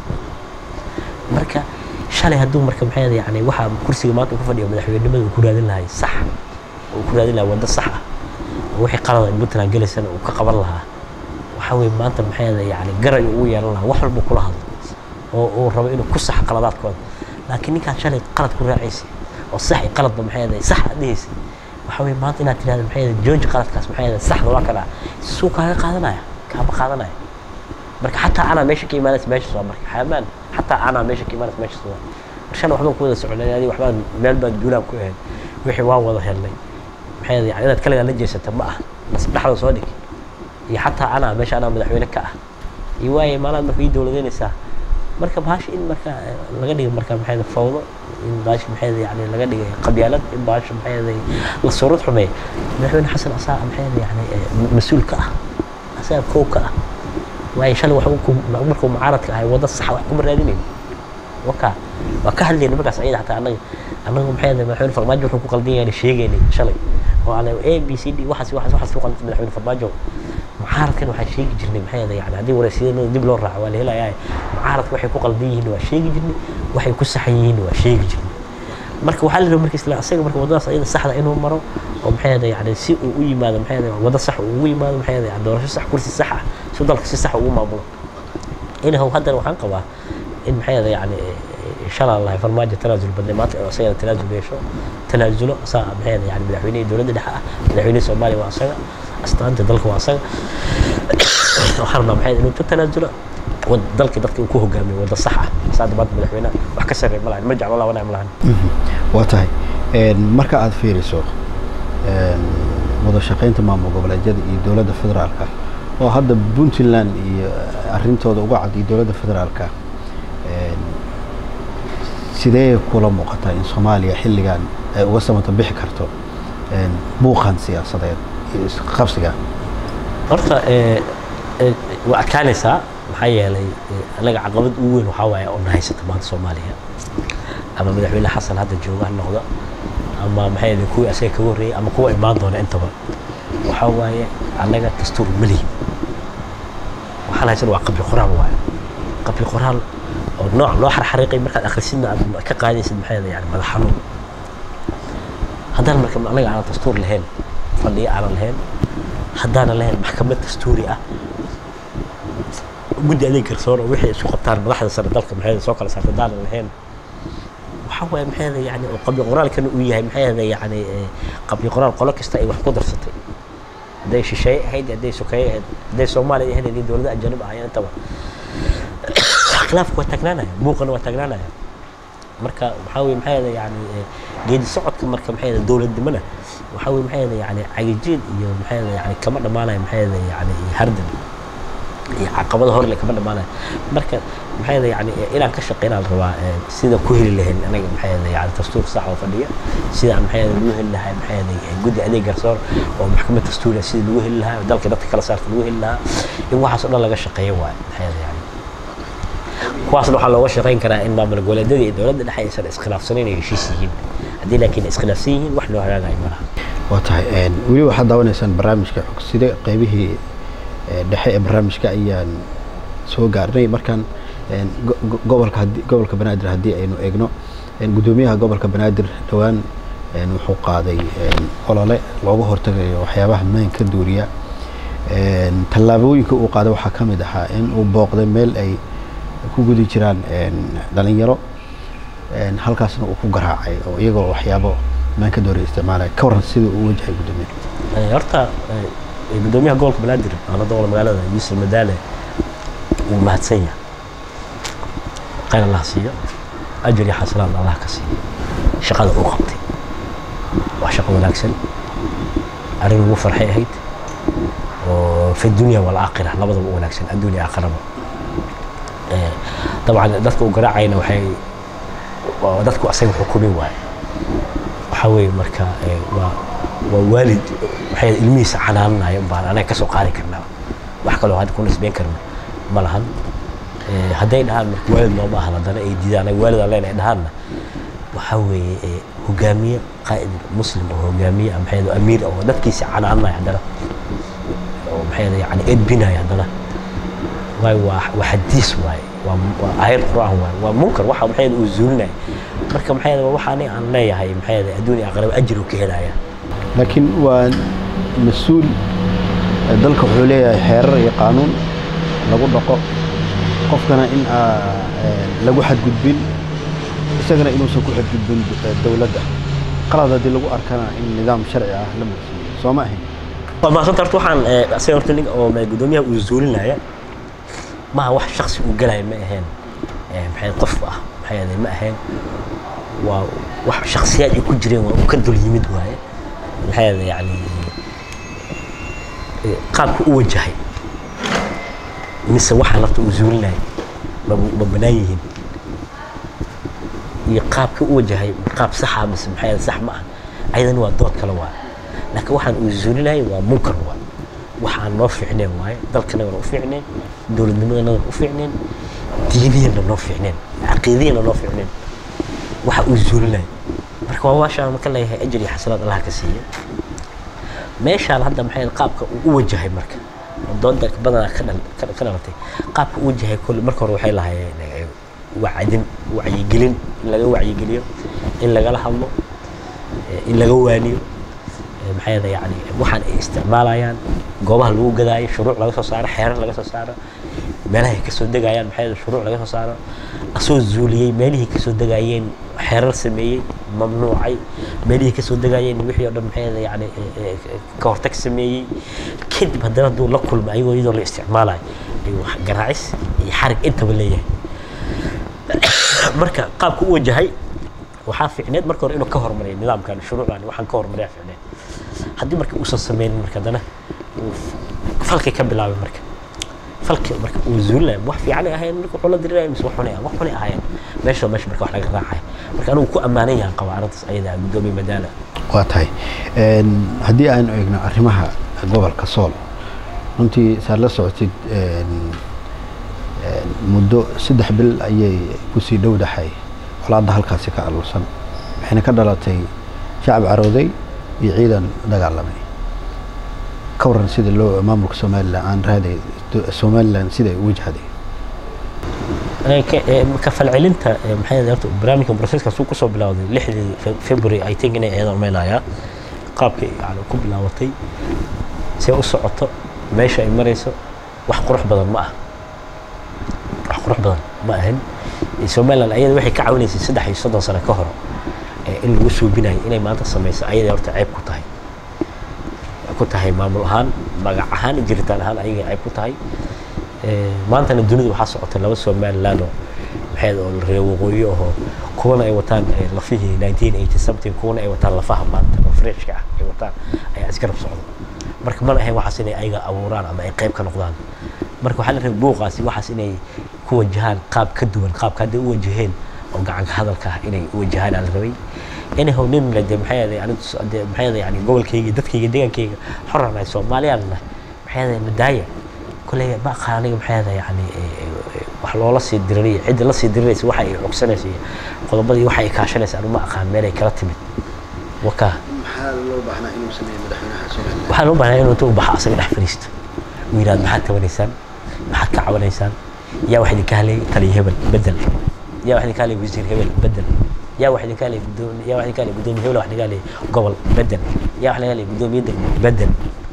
marka shalay hadduu marka maxay yani waxaa kursiga maanta uu ku fadhiyo madaxweynenimada uu ku raadin lahay sax oo uu ku raadin lahay waddo sax ah oo wixii qalada in puntland gelaysana uu ka qaban lahaa waxa weye maanta maxay yani garay ugu yeelan lahaa wax walba kula hadlo oo uu rabo inuu ku sax qaladaadkooda laakiin ninkaan shalay qalad ku raacaysay oo sax iyo qaladba maxay yahay sax aad dhehaysa waxa weye maanta inaad tirahdo maxay yahay jooji qaladkaas maxay yahay saxda waa kana suu kaaga qaadanaya kaama qaadanaya marka xataa anaa meesha ka imaanaysa meeshas waa marka xayamaan xataa anaa meesha ka imaanaysa meeshas waa mar shalay waxbaan ku wada soconay adi waxbaan meel baan duulaan ku ahayd wixii waan wada helnay maxay yahay yani inaad kaligaa la jeesata ma ah nas dhexda soo dhig iyo xataa anaa meesha anaa madaxweyne ka ah iyo waaye maalaad marka ii dowladeynaysaa marka bahasha in marka laga dhigo marka maxay fawdo in bahasha maxay yani laga dhigay qabyaalad in bahasha maxay la suurad xumeey madaxweyne xasan asaa maxay yani mas-uul ka ah asaga kow ka ah waayo shalay wax markuu mucaaradka ahay wadda sax wax kuma raadinayn waka waa ka hadlayna markaas ayada xataa annaga annaga maxay madaxweyne farmaajo wuxuu ku qaldan yahay sheegaynay shalay oo aan a b c d waxaas waxaas waxaas ku qaldan madaxweyne farmaajo mucaaradkan waxaan sheegi jirnay maxay ahayd yani haddii waraysyadooda dib loo raaco waa la helayaa mucaaradka waxay ku qaldan yihiin waa sheegi jirnay waxay ku saxan yihiin waa sheegi jirnay marka waxaa la rabaa marka isla asaga marka waddadaas ayada saxda inuu maro oo maxay ahayd yani si uu u yimaado maxay ahayd waddo sax uu ugu yimaado maxay ahayd yani doorasho sax kursi sax ah si dalka si sax ugu maamulo inahow haddana waxaan qabaa in maxay ahayd yani shalaa lahay farmaajo tanaasul badnay maanta inuu asagana tanaasul yeesho tanaasulo asaa maxay ahayd yani madaxweynihii dowladda dhexe ah madaxweynihii soomaaliya waa asaga astaanta dalka waa asaga waxaan rabnaa maxay inuu ka tanaasulo wad dalka dadka uu ku hogaamiyo wadda sax ah saada maanta madaxweynaha wax ka sarreeya ma lahan ma jeclo laba nicm lahan waa tahay marka aad fiiriso wada shaqaynta maamul goboleedyada iyo dowladda federaalka oo hadda puntland iyo arintooda uga cad iyo dowladda federaalka sidee kula muuqataa in soomaaliya xilligan ay uga samata bixi karto buuqan siyaasadeed iyo isqabsiga horta waa adkaanaysaa maxaa yeelay anaga caqabad ugu weyn waxaa waaye oo na haysata maanta soomaaliya ama madaxweyne xasan hadda jooga ha noqdo ama maxay ahayd kuwii asaga kaga horreeyay ama kuwa imaan doona intaba waxaa waaye annaga dastuur ma lihin waxaan haysan waa qabli qoraal waaye qabli qoraal oo nooc loo xarxariiqay markaad akhrisidna aad ka qaadaysid maxay ahayd yani madax xanuun haddaan marka anaga aanan dastuur lahayn fadhiyo aanan lahayn haddaanan lahayn maxkamad dastuuri ah guddi adeeg garsoor oo wixii isku qabtaan madaxda sare dalka maxay soo kala saarta haddaanan lahayn waxaa waaye maxay ahayd yani oo qabli qoraalkana uu yahay maxay ahayd yani qabli qoraal qolo kasta ay wax ku darsatay hadday shisheeye ahayd hadday sokeeye ahayd hadday soomaaliya ahayd hadday dowlada ajanib ahaayeen intaba khilaafku waa taagnaanaya buuqana waa taagnaanaya marka waxaa weye maxay ahayd yani geedi socodka marka maxay ahayd dowladnimana waxaa weye maxay ahayd yani cagajiid iyo maxay ahayd yani kama dhammaanayo maxay ahayd yani hardan iyo caqabada horle kama dhammaanayo marka maxay ahayd yani inaan ka shaqeynaan rabaa sida ku heli lahayn anaga maxay ahayd yani dastuur sax oo fadhiya sida aan maxay ahayd lagu heli lahaa maxay ahayd guddi adeeg garsoor oo maxkamad dastuuriya sida lagu heli lahaa dalka dadka kala saarta lagu heli lahaa in waxaas oo dhan laga shaqeeyo waaye maxay ahayd yani kuwaasna waxaa looga shaqeyn karaa in maamul goboleedyada iyo dowladda dhexe aysan iskhilaafsanayn ay heshiis yihiin haddii laakiin iskhilaafsan yihiin wax loo hagaagayo ma laha waa tahay weli waxaad daawanaysaan barnaamijka xogside qeybihii dhexe ee barnaamijka ayaan soo gaarnay markaan gobolka gobolka banaadir haddii aynu eegno guddoomiyaha gobolka banaadir dhowaan wuxuu qaaday olole looga hortagayo waxyaabaha maanka duuriya tallaabooyinka uu qaaday waxaa ka mid ahaa in uu booqday meel ay ku gudi jiraan dhalinyaro halkaasna uu ku garaacay oo iyagoo waxyaabo maanka dooriya isticmaalaya ka waran sida uu wajahay guddoomiyaha horta guddoomiyaha gobolka banaadir ana doqol magaalada yuusuf madaale wuu mahadsan yahay khayr allah siiyo ajar iyo xasanaad allah ka siiyo shaqada uu qabtay waa shaqo wanaagsan arrin ugu farxay ahayd oo fi dunya walaakhira labadaba u wanaagsan adduunya aakhiraba dabcan dadka uu garaacayna waxay dadku asaga xukumi waaye waxaa weeye marka waa waa waalid waxay ilmihiisa canaananayo baan anaga kasoo qaadi karnaa wax kaloo hadda ku nisbeyn karno ma lahan hadday dhahaan marka waalid nooma ahan haddana ay diidaan anaga waalid aan leenahay dhahaanna waxaa weeye hogaamiye qaa'id muslim oo hogaamiye maxay amiir oo dadkiisa canaananayo haddana oo maxay yani edbinayo haddana waay waa waa xadiis waaye waa waa aayad qur'aan waaye waa munkar waxa maxay uu zuulinaya marka maxay waxa ani aan leeyahay maxay adduunya aqraba ajir uu ka helaya laakiin waa mas-uul dalka wuxuu leeyahay xeerar iyo qaanuun lagu dhaqo qofkana in lagu xadgudbin isagana inuusan ku xadgudbin dowladda qalad haddii lagu arkana in nidaam sharci ah la marsiiyo soo ma ahayn waa maasanta horta waxaan asaga horta nin oo gudoomiyaha uu zuulinaya maha wax shaksi uu galaya ma ahayn maxay qof ah maxay ma ahayn waa wax shaksiyaad ay ku jireen waa uu ka dul yimid waaye maxay yani qaabka u wajahay mise waxa lafta uu zuulinaya ma ma banaan yihiin iyo qaabka u wajahay qaab saxa mise maxay sax ma ah ayadana waa dood kale waaye laakiin waxaan uu zuulinayay waa munkar waaye waxaan noo fiicneen waaye dalkanagana u fiicneen dowladnimadanagana u fiicneen diiniyana noo fiicneen caqiidiyana noo fiicneen waxa uu zuulinaya marka waa waashaan marka leeyahay ajir iyo xasanaad allah ka siiya meeshaan hadda maxay qaabka uu u wajahay marka oo dooda badanaa ka dhal ka ka dhalatay qaabka uu wajahay kole marka hore waxay lahaayeen eh, wacdin wacyigelin in laga wacyigeliyo in lagala hadlo eh, in laga waaniyo eh, maxaa yeelay yani waxaan ay isticmaalayaan goobaha lagu gadaayo shuruuc laga soo saaro xeerar laga soo saaro meelaha ay kasoo degayaan maxaa yeelay shuruuc laga soo saaro asoo zuuliyey meelihii kasoo degayeen xeerar sameeyey mamnuucay meelihii kasoo degayeen wixii oo dhan maxaa yeelay yani eh, eh, ka hortag sameeyey kadib haddana hadduu la kulmo ayagoo iyadoo la isticmaalayo ayuu wax garaacis iyo xarig intaba leeyahay marka qaabku u wajahay waxaa fiicneed marka hore inuu ka hormariyo nidaamkan shuruucdan waxaan ka hormariyaa fiicneed haddii marka uusan sameynin marka haddana uu falkay ka bilaabay marka falkii marka uu zuulinaya wax fiican ay ahayn marka wuxuu la diriraya mise wax xunay wax xunay ahaayeen meesha meesha marka wax laga raacay marka anigu ku ammaanan yahan qaba arrintaas ayada guddoomiye madaala waa tahay Een, haddii aynu eegno arrimaha gobolka sool runtii saad la socotid een, een, muddo saddex bil ayay kusii dhowdahay colaadda halkaasi ka aluursan waxayna ka dhalatay shacab carooday iyo ciidan dagaalamay ka waran sida loo maamulka somalilan aan raaday somalilan siday u wajahday Ee, ka- ee, ka falcelinta ee, maxay ahayd horta barnaamijkan processkaas uu kusoo bilowday lixdii Fe- February I think inay ahayd meelayaa qaabka yani ku bilaabatay see u socoto meesha ay marayso wax qurux badan ma ah wax qurux badan ma ahan Ee, Somaliland ayada waxay ka caawinaysay saddex iyo soddon sano ka hor ee, in lagu suubinayo inay maanta samayso ayada horta ceeb ku tahay ku tahay maamul ahaan magac ahaan iyo jiritaan ahaan ayagay ceeb ku tahay Ee, maantana dunida waxaa socota laba somaliland oo maxay oo reer waqooyi ahoo kuwana ay wataan ee, lafihii 1980 something kuwana ay wataan lafaha maanta oo freshka ah ay wataan ayaa isgarab socda marka mana ahayn waxaas inay ayaga abuuraan ama ay qayb ka noqdaan marka waxaa la rabay buuqaasi waxaas inay ku wajahaan qaab ka duwan qaabka hadday u wajaheen oo gacanka hadalka ah inay u wajahaan aa la rabay anyhow nin le dee maxay ahayd anigu s- dee maxay ahayd yani gobolkayga dadkayga deegaankayga xoraan nahay soomaaliyaan nahay maxay ahayd madaaya كلية ما خاني محيذا يعني wax loola sii diriraya cidda la sii diriraysa waxa ay cogsanaysa iyo qodobadii waxa ay kaashanaysa anu ma aqaan meel ay kala timid waka maxaa loo baahnaa inuu sameeyo madaxweynaha somalilan waxaa loo baahnaa inuu inta u baxo asaga dhex fadhiisto uu yidhahdo maxaad tabanaysaan maxaad ka cabanaysaan yaa wax idinka hadlayay taliya hebel bedel yaa wax idinka hadlayay wasiir hebel bedel yaa wax idinka hadlayay gudoomiye yaa wax idinka hadlayay gudoomiye hebel wax idinka hadlayay gobol bedel yaa wax idinka hadlayay gudoomiye degmo bedel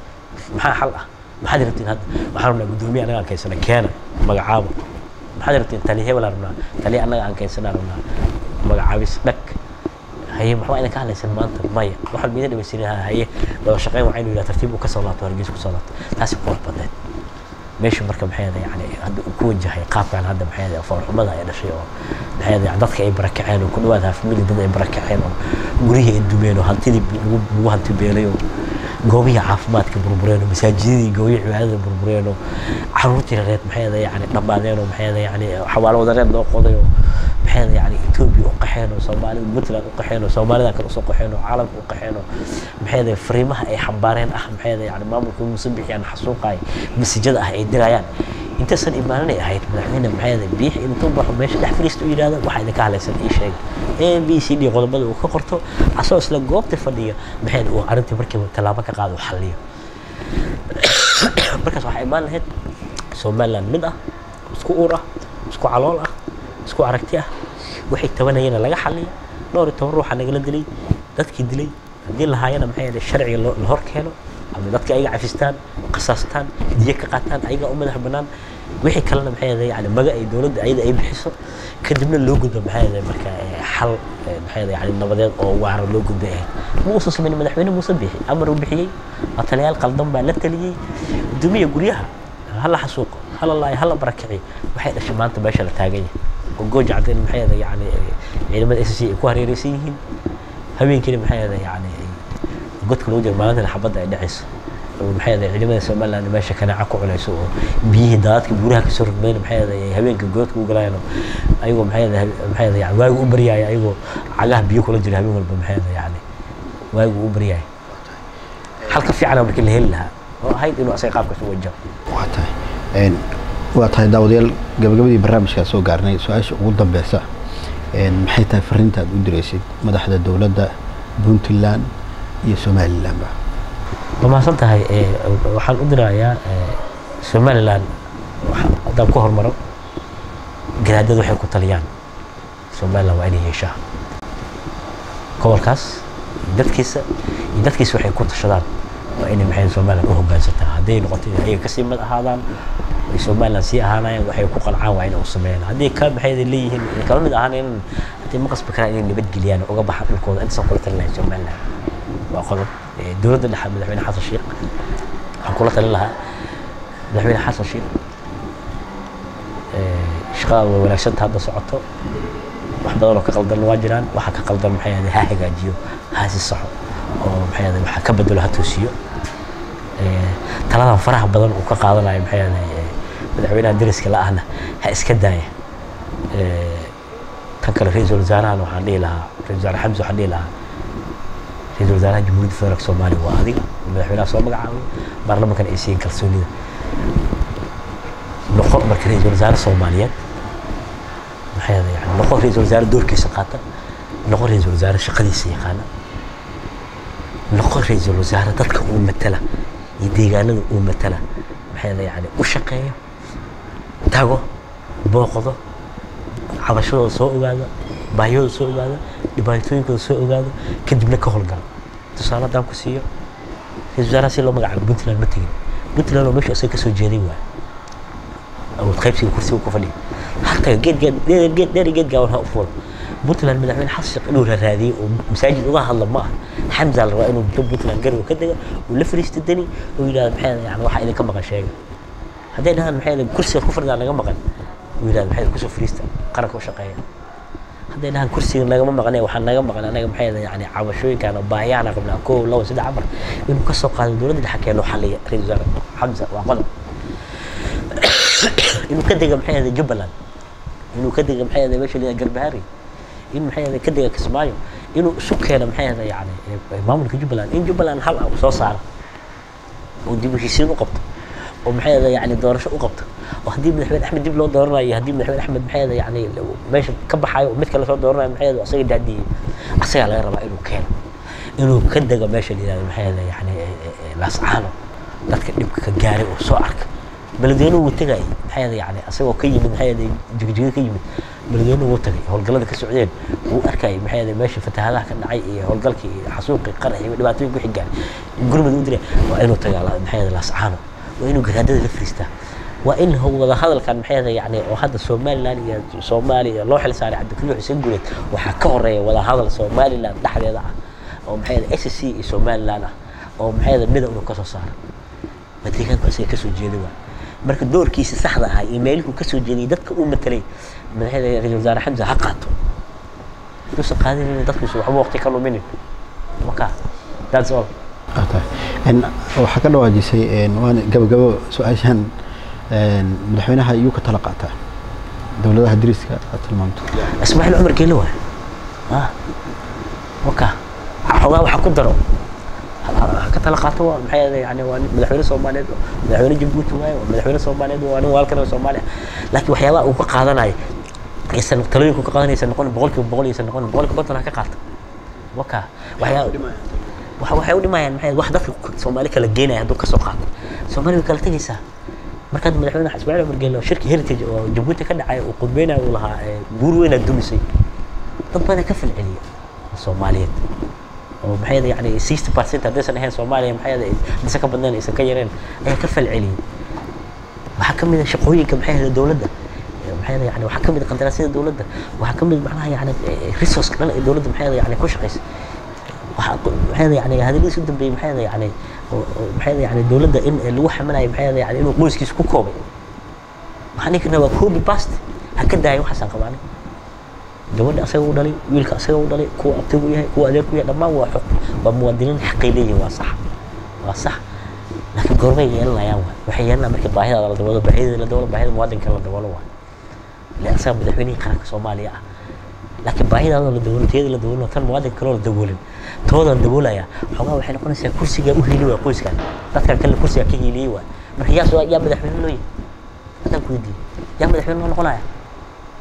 maxaa xal ah maxaad rabtiin hadda waxaan rabnaa gudoomiye annaga aan kaysana keena magacaabo maxaad rabtiin taliya hebel aan rabnaa taliya annaga aan kaysana rabnaa magacaabis dhag haye maxaa idin ka hadlaysan maanta maya wax walba idin dhamaystirin haye wada shaqeyn waa inuu yidhaha tartiib uu ka soo laabto hargeysa kusoo laabto taasi qurux badneed meesha marka maxay ahayd yani hadda uu ku wajahay qaabkan hadda maxay ahayd foolxumada ay dhashay oo maxay ahayd yani dadka ay barakaceen oo ku dhawaad hafmili dad ay barakaceen oo guryihii ay dumeen oo hantidii lagu lagu hanti beelay oo goobihii caafimaadka burbureen oo masaajidadii goobihii cibaadada burbureen oo caruurtii reed maxay ahayd yani dhammaadeen oo maxay ahayd yani xawaalo wadareed loo qoday oo maxay ahayd yani Ethiopia u qaxeen oo Soomaalida Puntland u qaxeen oo Soomaalida kale usoo qaxeen oo caalamka u qaxeen oo maxay ahayd fariimaha ay xambaareen ah maxay ahayd yani maamulka muuse bixiyaan xasuuqay masajada ah ay dirayaan intaysan imaanin ay ahayd madaxweyne maxay ahayd biix intuu baxo meesha dhex fariisto u yidhaahdo waxaa idinka hadlaysan ii sheeg a b c d qodobada uu ka qorto asagoo isla goobta fadhiya maxay ahayd uu arrintii markiiba tallaabo ka qaado u xalliyo markaas waxaa imaan lahayd somaliland mid ah isku uur ah isku calool ah isku aragti ah waxay tabanayeen laga xaliyo dhowr iyo toban ruuxa nagala dilay dadkii dilay haddii lahaayana maxay ahayd sharciga loo- la hor keeno ama dadka ayaga cafistaan qasaastaan diyo ka qaataan ayaga u madax bannaan wixii kalena maxay ahayd yani maga ay dowladda ayada ay bixiso kadibna loo gudbo maxay ahayd marka eh, xal eh, maxay ahayd yani nabadeed oo waara loo gudbay ahayd ma uusan samayn madaxweyne muuse bixi amar uu bixiyey ataliyaal qaldan baa la taliyey guddoomiya guryaha hala xasuuqo hala laayo hala barakiciyo waxay dhashay maanta meesha la taagan yahay oo gooja cadeen maxay ahayd yani eh, ciidamada s c ay ku hareereysan yihiin habeenkiina maxay ahayd yani godka lagu jiro maalintan xabadda ay dhacayso oo maxay ahayd ciidamada somaliland meesha kanaaca ku cunayso oo biyihii daadadka buuraha kasoo rogmeen maxay ahayd ay habeenka goodka u galayaan oo ayagoo maxay ahayd maxay ahayd yani waagu u baryaaya ayagoo cagaha biyo kula jira habeen walba maxay ahayd yani waagu u baryaaya halka fiicana markii la heli lahaa oo ahayd inuu asaga qaabkaas u wajaho waa tahay Een, waa tahay daawadayaal gabagabadii barnaamijkaa soo gaarnay su-aasha ugu dambeysa een, maxay tahay fariinta aad u diraysid madaxda dowladda puntland iyo somalilandba waa mahadsan tahay eh, waxaan u dirayaa eh, somaliland waxa- haddaan ku hormaro garaadadu waxay ku taliyaan somaliland waa inay yeeshaa gobolkaas iyo dadkiisa iyo dadkiisa waxay ku tashadaan waa inay maxay somaliland u hogaansataa hadday noqoto inay ayaga kasii mid ahaadaan ay somaliland sii ahaanayaan waxay ku qancaan waa inay u sameeyaan haddii ka maxay leeyihiin ay kala mid ahaanayaan haddii ma qasbi karaan inay nabadgeliyaan oo uga baxaan dhulkooda intaasaan kula talin lahay somaliland waa qodob Eh, dowladda dhexe madaxweyne xasan sheekh waxaan kula talin lahaa madaxweyne xasan sheekh eh, shaqada way wanaagsanta hadda socoto wax badan oo ka qaldan waa jiraan waxa ka qaldan maxay ahayd ha hagaajiyo ha si saxo oo maxay ahayd waxa ka bedelo ha toosiyo Eh, taladan faraha badan uu ka qaadanayo maxay ahayd eh, madaxweynaha deriska la-ahna ha iska daaya Eh, tan kale ra-iisul wasaarahan waxaan dhihi lahaa ra-isul wasaare xamse waxaan dhihi lahaa ra-iisul wasaaraha jamhuuriyadda federaalk soomaaliya waa adiga madaxweynaha soo magacaabay baarlamankana ay siiyeen kalsoonida noqo marka ra-iisul wasaare soomaaliyeed maxay ahayd yani noqo ra-iisul wasaare doorkiisa qaata noqo ra-iisul wasaare shaqadiisa yaqaana noqo ra-iisul wasaare dadka uu matala iyo deegaanada uu matala maxay ahayd yani u shaqeeyo tago booqdo cabashadooda soo ogaada baahiyadooda soo ogaada dhibaatooyinkooda soo ogaada kadibna ka howlgala tusaale haddaan ku siiyo ra-iisul wasaaraha si loo magacaabo puntland ma tegin puntland oo meesha isaga kasoo jeeday waay awood qaybsiga kursiga ku fadhiya halka geed geed dheer geed dheer iyo geed gaaban ha u fuulo puntland madaxweyne xasan sheekh inuu raadiyey oo masaajid uga hadla ma aha xamza la rabaa inuu dib puntland garow ka dega uu la fariista deni uu yidhahdo maxay ahayd yani waxa idinka maqan sheega hadday dhahaan maxay ahayd kursiga ku fadhidaa naga maqan uu yidhahdo maxay ahayd kusoo fariista qaranka u shaqeeya hadday dhahaan kursiga nagama maqnay waxaa naga maqan anaga maxay ahayd yani cabashooyinkaan oo baahiyahana qabnaa kow labo saddex afar inuu ka soo qaado dowladda dhexe keeno xalliya ra-iisul wasaare xamza waa qodob inuu ka dega maxay ahayd jubbaland inuu ka dega maxay ahayd meesha la yidhahdo garbahaari in maxay ahayd ka dega kismaayo inuu isu keeno maxay ahayd yani eh, maamulka jubbaland in jubbaland hal ah uu soo saaro oo dib u heshiisiin u qabto oo maxay ahayd yani doorasho u qabto oo haddii madaxweyne axmed dib loo dooranayo iyo haddii madaxweyne axmed maxay ahayd yani meesha ka baxayo oo mid kale soo dooranayo maxay ahayd asaga daadiyey asagaa laga rabaa inuu keeno inuu ka dego meesha la yidhahdo maxay ahayd yani eh, eh, eh, laascaano dadka dhibka ka gaaray oo soo arka beledweynuhu wuu tegayay maxay ahayd yani asagoo ka yimid maxay ahayd jigjiga ka yimid beledweynuhu wuu tagay howlgallada ka socdeen wuu arkayay maxay ahayd meesha fatahaadaha ka dhacay iyo howlgalkii iyo xasuuqii qarax iyo dhibaatooyin ku xigaan gurmud u diray waa inuu tagaa la- maxay ahayd laascaano waa inuu garaadada la fariistaa waa in ho- wada hadalkan maxay ahayd yani oo hadda somaliland iyo soomaaliya loo xil saaray cabdikaliix xuseen guuleed waxaa ka horeeya wada hadal somaliland dhexdeeda ah oo maxay ahayd s c iyo somaliland ah oo maxay ahayd mida inuu kasoo saaro ma deegaanku asaga kasoo jeeda waa marka doorkiisa saxda ahaa iyo meelihuu kasoo jeediyay dadka uu matalay madaxda ra-iisul wasaare xamza ha qaato duusan qaadinin dadkiisu waxba waqti ka luminin waka that's all Ah, tahay. En, waxaa ka dhawaajisay en, waan gabagabo su-aashan en, madaxweynaha iyuu ka tala qaataa dowladaha deriska aad tilmaamto ismaaciil cumar geele waay ah waka xoogaa waxa ku daro ha ka tala qaato waa maxay ahayd yani waa nin madaxweyne soomaaliyeed waa madaxweyne jabuuti waaye waa madaxweyne soomaaliyeed waa nin waalkan soomaaliya laakiin waxyaabaha uu ka qaadanayo aysan talooyinku ka qaadanaysa noqon boqolkiiba boqol aysan noqon boqolkiiba konton ha ka qaato waka waxyaaba waxa waxay u dhimayaan maxay wax dadka soomaali kala geenaya hadduu kasoo qaato soomaali way kala tegaysaa markaad madaxweyne ismaaciil cumar geele oo shirki heritage oo jabuuti ka dhacay uu qudbeynayo uu lahaa ee, guur weynaad dumisay dad badan ka falceliya soomaaliyeed oo maxay ahayd yani sixty percent haddaysan ahayn soomaaliya maxay ahayd hadaysan ka badnayn aysan ka yareen ayaa ka falceliyay waxaa ka mid a shaqooyinka maxay ahayd dowladda Eh, maxay ahayd yani waxaa ka mid a qandaraasyada dowladda waxaa ka mid macnaha yani eh, resource dhan ee dowladda maxay ahayd yani ku shaqaysa waxaa ku- maxay ahayd yani hadaladiis u dambeeyey maxay ahayd yani oo- oo maxay ahayd yani dowladda in eh, lagu xamalayo maxay ahayd yani inuu qoyskiisa ku koobay waxaan dhihi karnaa waa copy paste ha ka daaya waxaasaan qabaanay gabadha asaga u dhalay wiilka asaga u dhalay kuwa abtigu yahay kuwa adeerku yahay dhammaan waa xuq waa muwaadiniin xaqay leeyihin waa sax waa sax laakiin goormay yeelanayaan waay waxay yeelanayaan markii baahidaada la daboolo baahidada la daboolo baahida muwaadinka la daboolo waay ile asaga madaxweynihii qaranka soomaaliya ah laakiin baahidaada la daboolo tiyada la daboolo tan muwaadinka kaloo la daboolin toodan daboolaya xoogaa waxay noqonaysaa kursigaa u hiili waay qoyskan dadkan kale kursigaa ka hiiliyey waay marka yaa soo yaa madaxweyne loo yihi haddaan ku weydiiyey yaa madaxweyne loo noqonaya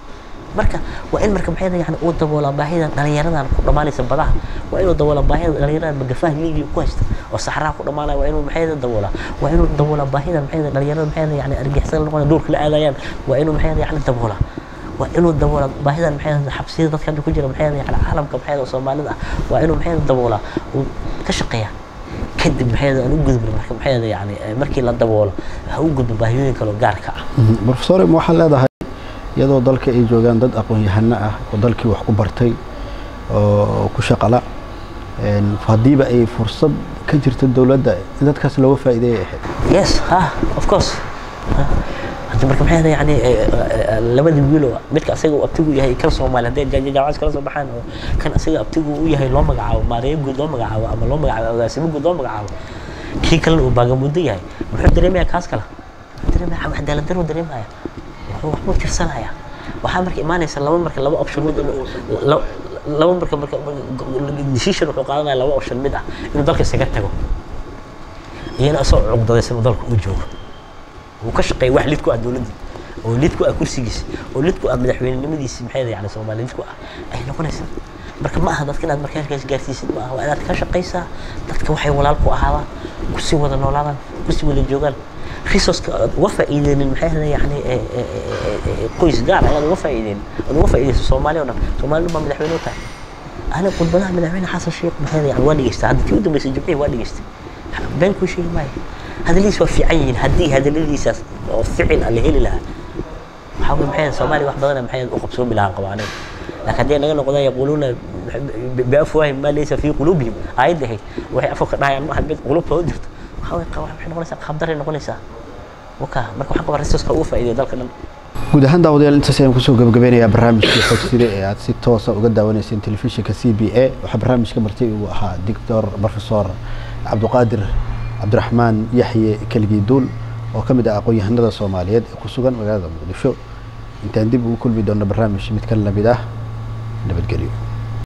marka waa in marka maxay yani uu daboolaa baahida dhalinyaradan ku dhammaanaysa badaha waa inuu daboolaa baahida dhalinyaradan magafaha liibiya ku haysta oo saxaraha ku dhammaanaya waa inuu maxay daboolaa waa inuu daboolaa baahida maxay dhalinyarada maxay yani argixisada noqon duurka la aadayaan waa inuu maxay yani daboolaa waa inuu daboolaa baahidan maxay xabsiyada dadka hadda ku jira maxay yani caalamka maxay soomaalida ah waa inuu maxay daboolaa uu ka shaqeeyaa kadib maxay aan u gudbin marka maxay yani markii la daboolo ha u gudbo baahiyooyin kale oo gaarka ah professor ma waxaad leedahay iyadoo dalka ay joogaan dad aqoon-yahano ah oo dalkii wax ku bartay oo ku shaqala haddiiba ay fursad ka jirto dowladda in dadkaas looga faa'iideeyay ahayd yes ha of course hadda marka maxay yani labadii wiilo midka asaga uu abtigu yahay kan soomaali hadday jaamacad kala soo baxaan oo kan asaga abtigu u yahay loo magacaabo maareeyo guud loo magacaabo ama loo magacaabo agaasimo guud loo magacaabo kii kalena uu baagamudo yahay muxuu dareemaya kaas kale dareemaya cadaalad darro dareemaya waxbuu tirsanaya waxaa marka imaanaysa laba marka laba option mid laba marka marka decision wuxuu qaadanaya laba option mid ah inuu dalka isaga tago iyana asoo cugdadaysan uu dalka u joogo uu ka shaqeeya wax lid ku ah dowladdii oo lid ku ah kursigiisa oo lid ku ah madaxweynenimadiisi maxay yani soomaali lid ku ah ay noqonaysaa marka ma aha dadka inaad marka halkaas gaarsiisid ma aha waa inaad ka shaqaysaa dadka waxay walaal ku ahaadaan kusii wada noolaadaan kusii wada joogaan resourceka aad uga faa'iideynin maxay ahayd yani qoys gaar ayaad uga faa'iideynin aad uga faa'iideyso soomaali oo dhan soomaalidu baa madaxweyne u tahay ana khudbadaha madaxweyne xasan sheekh maxay yani waa dhegeystay hadda tii u dambeysay jimcihii waa dhegeystay been kuu sheegi maayo hadaladiis waa fiican yihiin haddii hadaladiisaas oo ficil aan la heli lahaa waxaa wey maxay soomaaliya wax badana maxay u qabsoomi lahaan qabaanay laakiin haddii naga noqdaan yaquuluuna biafwaahim maa laysa fii quluubihim aayadda ahayd waxay afka ka dhahayaan ma aha mid qulubtooda jirto waxaa wey waxay noqonaysaa qabdaray noqonaysaa waka marka waxaan qabaa resourceka uga faa'iideya dalka dhan guud ahaan daawadayaal intaas ayaan kusoo gabagabeynayaa barnaamijkii xogside ee aad si toosa uga daawanayseen telefishinka c b a waxaa barnaamijka martay uu ahaa doctor professor cabdiqaadir cabdiraxmaan yaxye keligii duul oo ka mid ah aqoon-yahanada soomaaliyeed ee ku sugan magaalada muqdisho intaan dib ugu kulmi doonno barnaamij mid ka lamid ah nabadgelyo